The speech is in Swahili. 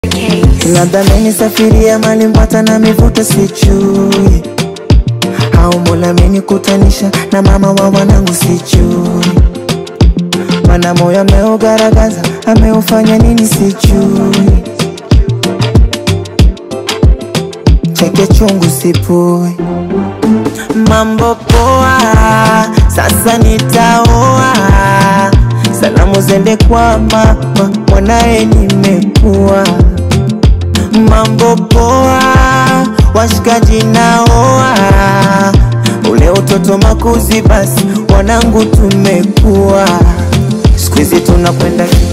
Nadhamini safiria mali mpata na mivuto sichui au Mola amenikutanisha na mama wa wanangu sichui mana moyo ameugaragaza ameufanya nini sichui cheke chungu sipui mambo poa sasa nitaoa salamu zende kwa mama mwanaye nimekuwa mambo poa washikaji naoa ule utoto makuzi basi wanangu tumekuwa siku hizi tunakwenda